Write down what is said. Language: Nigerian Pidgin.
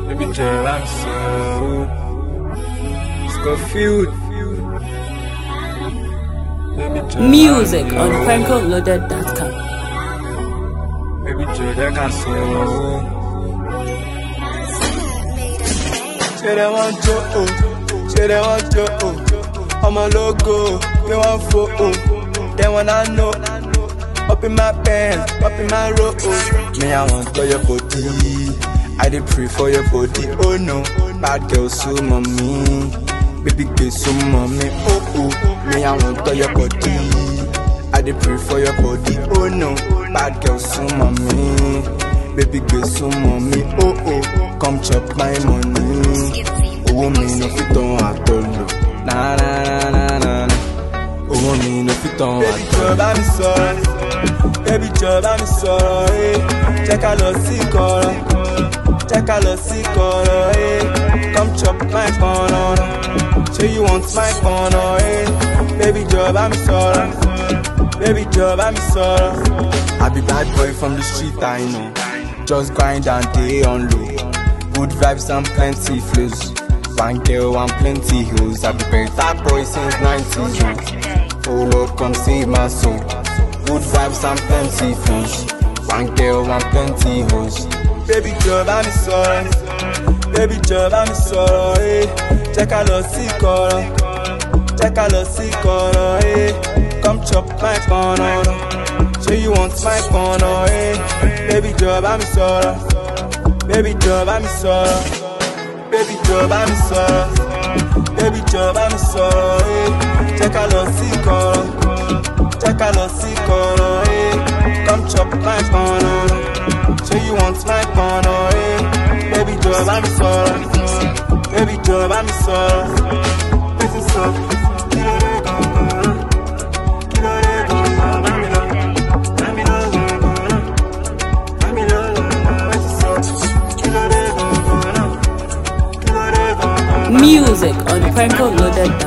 Baby girl, I'm so Scofield. Baby girl, Music I'm on so- PrankoLoaded.com. Baby girl, that can so. Say they want to, oh. Say they want to, oh. I'm a logo, they want for, oh. They wanna know. Up in my pants, up in my robe. Me, I want for your body. I did pray for your body. Oh no, bad girl, so mommy. Baby girl, so mommy. Oh oh, me, I want for your body. I did pray for your body. Oh no, bad girl, so mommy. Baby girl, so mommy. Oh oh, come chop my money. Oh, me no fit on at all. Na na na na na na. owó mi ló fi tán wá. Baby jọ bá mi sọ̀rọ̀, baby jọ bá mi sọ̀rọ̀, eh. jẹ́ ká lọ sí kọ̀rọ̀, jẹ́ ká lọ sí kọ̀rọ̀, eh. come chop my corner, say you want my corner, eh. baby jọ bá mi sọ̀rọ̀, baby jọ bá mi sọ̀rọ̀. I be bad boy from the street I know, just grind and dey on low, good vibes and plenty flows. One girl and plenty hills. I be better boy since 90s. Oh Lord, come save my soul. Good vibes and plenty flows. One girl and plenty hoes. Baby girl, bá mi sọ̀rọ̀. Baby girl, bá mi sọ̀rọ̀. Eh. Jẹ́ ká lọ sí kọ̀rọ̀. Jẹ́ ká lọ sí kọ̀rọ̀. Eh. Come chop my corner. Say you want my corner. Eh. Baby girl, bá mi sọ̀rọ̀. Baby girl, bá mi sọ̀rọ̀. Baby jọ bá mi sọ̀rọ̀, baby jọ bá mi sọ̀rọ̀, eh. jẹ́ ká lọ sí kọ̀rọ̀, jẹ́ ká lọ sí kọ̀rọ̀, eh. come chop my corner, say you want my corner, eh. baby jọ bá mi sọ̀rọ̀, baby jọ bá mi sọ̀rọ̀, wetin sup? Kí ló dé gangan? Kí ló dé gangan? Bá mi lọ, bá mi lọ gangan, bá mi lọ gangan, wetin sup? Kí ló dé gangan? Kí ló dé gangan? Music on PrankoLoaded.com.